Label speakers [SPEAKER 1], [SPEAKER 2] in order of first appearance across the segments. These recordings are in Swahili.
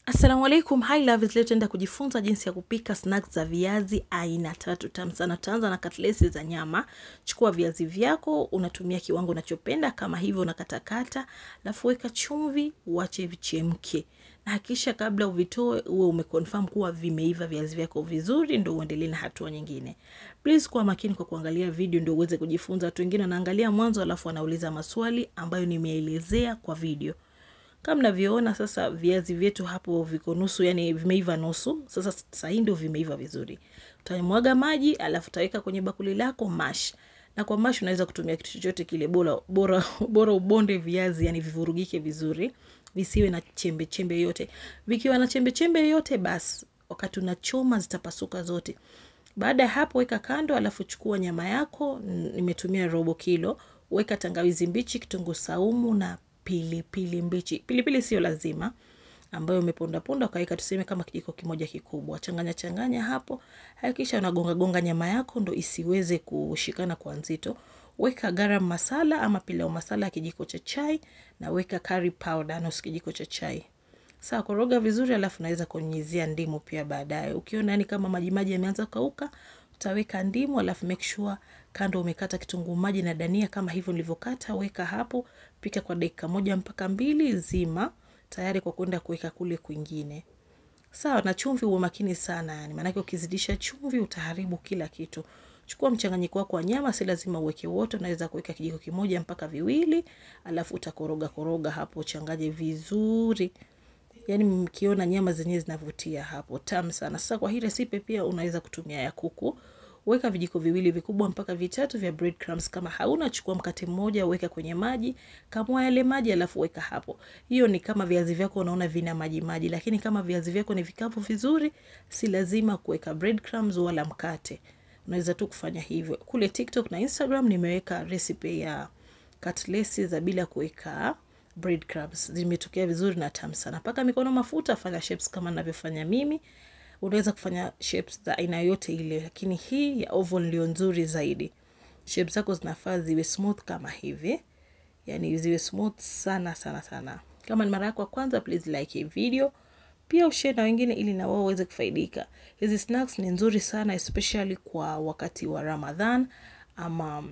[SPEAKER 1] Assalamu alaikum, hi loves. Leo tutaenda kujifunza jinsi ya kupika snacks za viazi aina tatu tamu sana. Tutaanza na katlesi za nyama. Chukua viazi vyako, unatumia kiwango unachopenda kama hivyo, unakatakata, alafu weka chumvi, uache vichemke, na hakikisha kabla uvitoe uwe umeconfirm kuwa vimeiva viazi vyako vizuri, ndio uendelee na hatua nyingine. Please kuwa makini kwa kuangalia video ndio uweze kujifunza. Watu wengine wanaangalia mwanzo alafu wanauliza maswali ambayo nimeelezea kwa video. Kama mnavyoona sasa, viazi vyetu hapo viko nusu, yani vimeiva nusu. Sasa sasa hii ndio vimeiva vizuri. Utamwaga maji, alafu utaweka kwenye bakuli lako mash. Na kwa mash unaweza kutumia kitu chochote kile, bora bora bora ubonde viazi, yani vivurugike vizuri, visiwe na chembe chembe yote. Vikiwa na chembe chembe yote, basi wakati unachoma zitapasuka zote. Baada ya hapo, weka kando, alafu chukua nyama yako. Nimetumia robo kilo. Weka tangawizi mbichi, kitunguu saumu na pilipili pili mbichi. Pilipili sio lazima, ambayo umeponda ponda ukaweka tuseme kama kijiko kimoja kikubwa. Changanya changanya hapo, hakikisha unagonga gonga nyama yako ndo isiweze kushikana kwa nzito. Weka garam masala ama pilau masala kijiko cha chai na weka curry powder nusu kijiko cha chai. Sawa, koroga vizuri, alafu naweza kunyunyizia ndimu pia baadaye. Ukiona yani kama maji maji yameanza kukauka, utaweka ndimu, alafu make sure kando umekata kitunguu maji na dania kama hivyo nilivyokata, weka hapo, pika kwa dakika moja mpaka mbili, zima tayari kwa kwenda kuweka kule kwingine. Sawa, na chumvi uwe makini sana, yani maanake ukizidisha chumvi utaharibu kila kitu. Chukua mchanganyiko wako wa nyama, si lazima uweke wote, unaweza kuweka kijiko kimoja mpaka viwili, alafu utakoroga koroga hapo, changanye vizuri. Yani mkiona nyama zenyewe zinavutia hapo, tamu sana. Sasa kwa hii resipe pia unaweza kutumia ya kuku. Weka vijiko viwili vikubwa mpaka vitatu vya breadcrumbs. Kama hauna, chukua mkate mmoja, weka kwenye maji, kamua yale maji, alafu weka hapo. Hiyo ni kama viazi vyako unaona vina maji maji, lakini kama viazi vyako ni vikavu vizuri, si lazima kuweka breadcrumbs wala mkate. Unaweza tu kufanya hivyo. Kule TikTok na Instagram nimeweka recipe ya katlesi za bila kuweka breadcrumbs. Zimetokea vizuri na tamu sana. Paka mikono mafuta, fanya shapes kama ninavyofanya mimi. Unaweza kufanya shapes za aina yote ile, lakini hii ya oval ndio nzuri zaidi. Shapes zako zinafaa ziwe smooth kama hivi, yani ziwe smooth sana sana sana. Kama ni mara yako ya kwanza, please like hii video, pia ushare na wengine ili na wao waweze kufaidika. Hizi snacks ni nzuri sana especially kwa wakati wa Ramadhan ama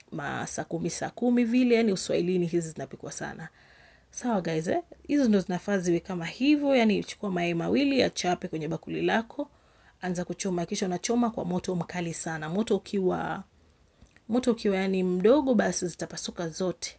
[SPEAKER 1] saa kumi saa kumi vile, yani uswahilini hizi zinapikwa sana. Sawa guys, eh? Hizo ndo zinafaa ziwe kama hivyo, yani chukua mayai mawili yachape kwenye bakuli lako, anza kuchoma, kisha unachoma kwa moto mkali sana. Moto ukiwa moto ukiwa yani mdogo, basi zitapasuka zote.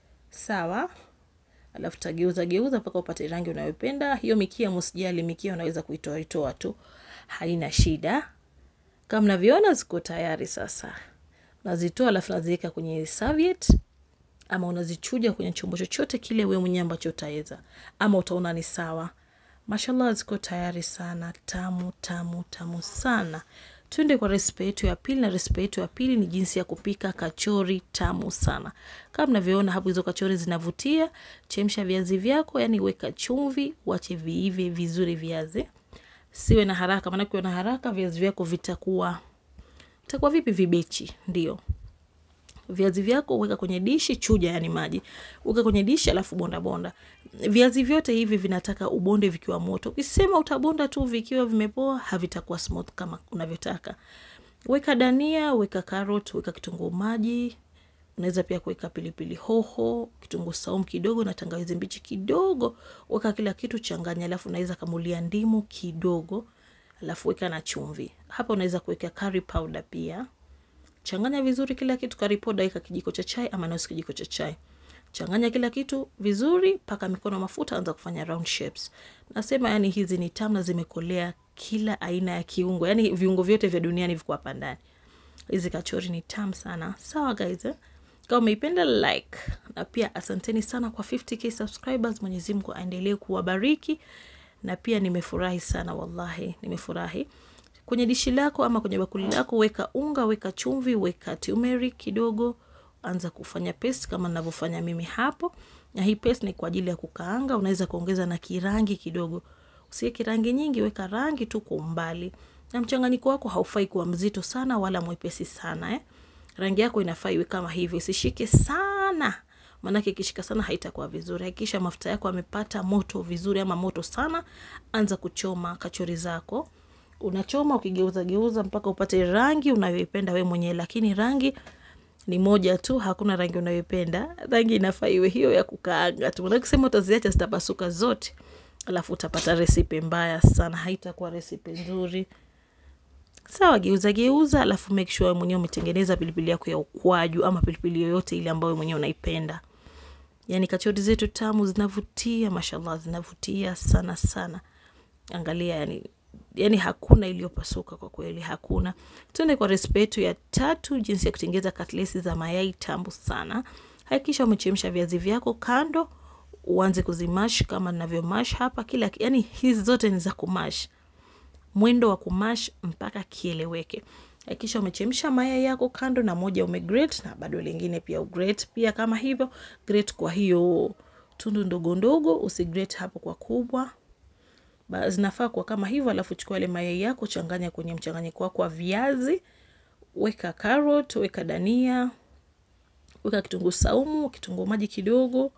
[SPEAKER 1] Sawa, alafu tageuza geuza mpaka upate rangi unayopenda. Hiyo mikia msijali, mikia unaweza kuitoa itoa tu, haina shida. Kama mnavyoona ziko tayari sasa. Nazitoa alafu naziweka kwenye serviette ama unazichuja kwenye chombo chochote kile wewe mwenyewe ambacho utaweza, ama utaona ni sawa. Mashallah, ziko tayari sana, tamu tamu tamu sana. Twende kwa resipe yetu ya pili, na resipe yetu ya pili ni jinsi ya kupika kachori tamu sana. Kama mnavyoona hapo, hizo kachori zinavutia. Chemsha viazi vyako, yani weka chumvi, wache viive vizuri viazi, siwe na haraka, maana ukiwa na haraka viazi vyako vitakuwa vitakuwa vipi, vibichi ndio viazi vyako weka kwenye dishi, chuja yani maji, weka kwenye dishi, alafu bonda bonda. Viazi vyote hivi vinataka ubonde vikiwa moto. Ukisema utabonda tu vikiwa vimepoa, havitakuwa smooth kama unavyotaka. Weka dania, weka carrot, weka kitunguu maji, unaweza pia kuweka pilipili hoho, kitunguu saumu kidogo na tangawizi mbichi kidogo. Weka kila kitu, changanya, alafu unaweza kamulia ndimu kidogo, alafu weka na chumvi. Hapa unaweza kuweka curry powder pia Changanya vizuri kila kitu. Curry powder weka kijiko cha chai ama nusu kijiko cha chai. Changanya kila kitu vizuri, paka mikono mafuta, anza kufanya round shapes. Nasema yani hizi ni tamu na zimekolea kila aina ya kiungo, yani viungo vyote vya duniani viko hapa ndani. Hizi kachori ni tamu sana. Sawa guys, eh? Kama umeipenda like, na pia asanteni sana kwa 50k subscribers. Mwenyezi Mungu aendelee kuwabariki, na pia nimefurahi sana wallahi, nimefurahi kwenye dishi lako ama kwenye bakuli lako weka unga, weka chumvi, weka turmeric kidogo, anza kufanya paste kama ninavyofanya mimi hapo. Na hii paste ni kwa ajili ya kukaanga, unaweza kuongeza na kirangi kidogo. Usiweke rangi nyingi, weka rangi tu kwa umbali. Na mchanganyiko wako haufai kuwa mzito sana wala mwepesi sana eh. Rangi yako inafaa iwe kama hivi, usishike sana maanake ikishika sana haitakuwa vizuri. Hakikisha mafuta yako amepata moto vizuri, ama moto sana, anza kuchoma kachori zako. Unachoma ukigeuza geuza mpaka upate rangi unayoipenda we mwenyewe, lakini rangi ni moja tu, hakuna rangi unayoipenda. Rangi inafaa iwe hiyo ya kukaanga tu, maanake sema utaziacha zitapasuka zote, alafu utapata resipe mbaya sana, haitakuwa resipe nzuri. Sawa, geuza geuza, alafu make sure mwenyewe umetengeneza pilipili yako ya ukwaju ama pilipili yoyote ile ambayo mwenyewe unaipenda. Yani kachori zetu tamu zinavutia, mashallah, zinavutia sana sana. Angalia, yani yani hakuna iliyopasuka kwa kweli, hakuna. Tuende kwa resipe yetu ya tatu, jinsi ya kutengeneza katlesi za mayai tamu sana. Hakikisha umechemsha viazi vyako kando, uanze kuzimash kama ninavyomash hapa. Kila yani hizi zote ni za kumash mwendo wa kumash mpaka kieleweke. Hakikisha umechemsha mayai yako kando, na moja umegrate na bado lingine pia ugrate pia kama hivyo. Grate kwa hiyo tundu ndogo ndogo, usigrate hapo kwa kubwa. Ba, zinafaa kwa kama hivyo, alafu chukua ile mayai yako, changanya kwenye mchanganyiko wako wa viazi, weka carrot, weka dania, weka kitunguu saumu, kitunguu maji kidogo,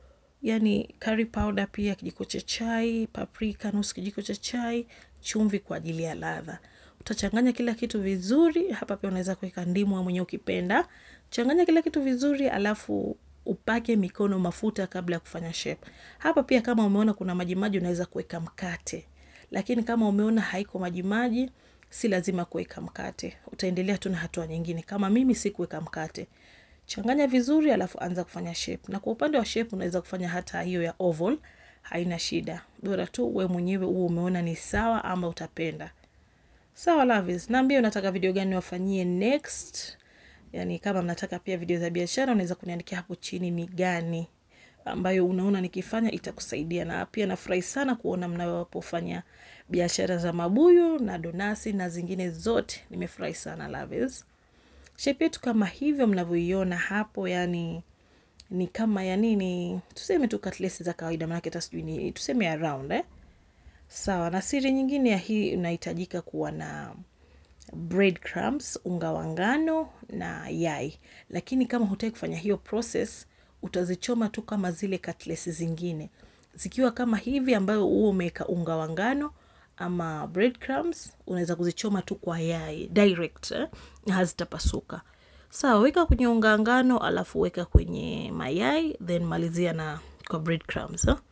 [SPEAKER 1] yani curry powder pia kijiko cha chai, paprika nusu kijiko cha chai, chumvi kwa ajili ya ladha. Utachanganya kila kitu vizuri. Hapa pia unaweza kuweka ndimu mwenyewe ukipenda. Changanya kila kitu vizuri, alafu upake mikono mafuta kabla ya kufanya shape. Hapa pia kama umeona kuna maji maji, unaweza kuweka mkate, lakini kama umeona haiko maji maji, si lazima kuweka mkate. Utaendelea tu na hatua nyingine. Kama mimi si kuweka mkate. Changanya vizuri, alafu anza kufanya shape. Na kwa upande wa shape unaweza kufanya hata hiyo ya oval, haina shida, bora tu we mwenyewe uwe umeona ni sawa ama utapenda. Sawa loves, naambia unataka video gani wafanyie next. Yani kama mnataka pia video za biashara, unaweza kuniandikia hapo chini ni gani ambayo unaona nikifanya itakusaidia. Na pia nafurahi sana kuona mnapofanya biashara za mabuyu na donasi na zingine zote, nimefurahi sana loves. Shape yetu kama hivyo mnavyoiona hapo, yani ni kama ya nini, tuseme tu katlesi za kawaida, maanake hata sijui ni tuseme ya round eh. Sawa. Na siri nyingine ya hii, unahitajika kuwa na bread crumbs, unga wa ngano na yai, lakini kama hutaki kufanya hiyo process, utazichoma tu kama zile katlesi zingine zikiwa kama hivi, ambayo huo umeweka unga wa ngano ama bread crumbs, unaweza kuzichoma tu kwa yai direct eh, hazitapasuka. Sawa, weka kwenye unga ngano, alafu weka kwenye mayai, then malizia na kwa bread crumbs eh.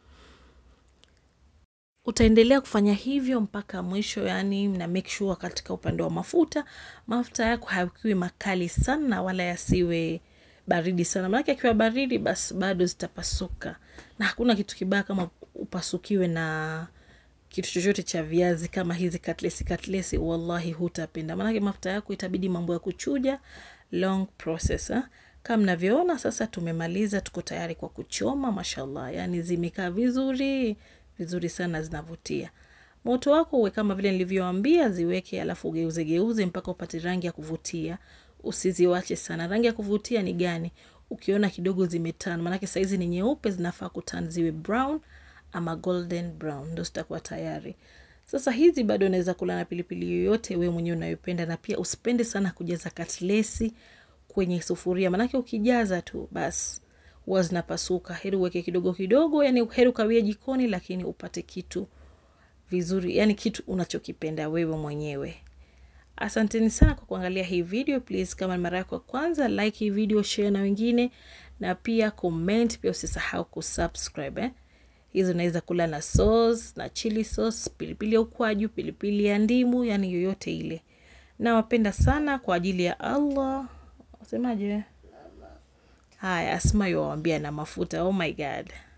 [SPEAKER 1] Utaendelea kufanya hivyo mpaka mwisho, yani na make sure katika upande wa mafuta, mafuta yako hayakiwi makali sana wala yasiwe baridi sana, maanake akiwa baridi basi bado zitapasuka, na hakuna kitu kibaya kama upasukiwe na kitu chochote cha viazi kama hizi katlesi katlesi, wallahi hutapenda, maanake mafuta yako itabidi mambo ya kuchuja, long process eh. Kama mnavyoona sasa, tumemaliza, tuko tayari kwa kuchoma. Mashallah, yani zimekaa vizuri vizuri sana, zinavutia. Moto wako uwe kama vile nilivyoambia, ziweke alafu ugeuze geuze mpaka upate rangi ya kuvutia. Usiziwache sana. Rangi ya kuvutia ni gani? Ukiona kidogo zimetan, maanake saizi ni nyeupe, zinafaa kutan ziwe brown ama golden brown, ndo zitakuwa tayari. Sasa hizi bado unaweza kula na pilipili yoyote wewe mwenyewe unayopenda, na pia usipende sana kujaza katlesi kwenye sufuria, maanake ukijaza tu basi huwa zinapasuka. Heri uweke kidogo kidogo, yani heri ukawie jikoni, lakini upate kitu vizuri, yani kitu unachokipenda wewe mwenyewe. Asanteni sana kwa kuangalia hii video. Please, kama ni mara yako ya kwanza, like hii video, share na wengine, na pia comment. Pia usisahau kusubscribe eh. Hizi unaweza kula na sauce na chili sauce, pilipili ya ukwaju, pilipili ya ndimu, yani yoyote ile. Nawapenda sana kwa ajili ya Allah. Wasemaje? Haya, Asma yuwaambia na mafuta. Oh my God.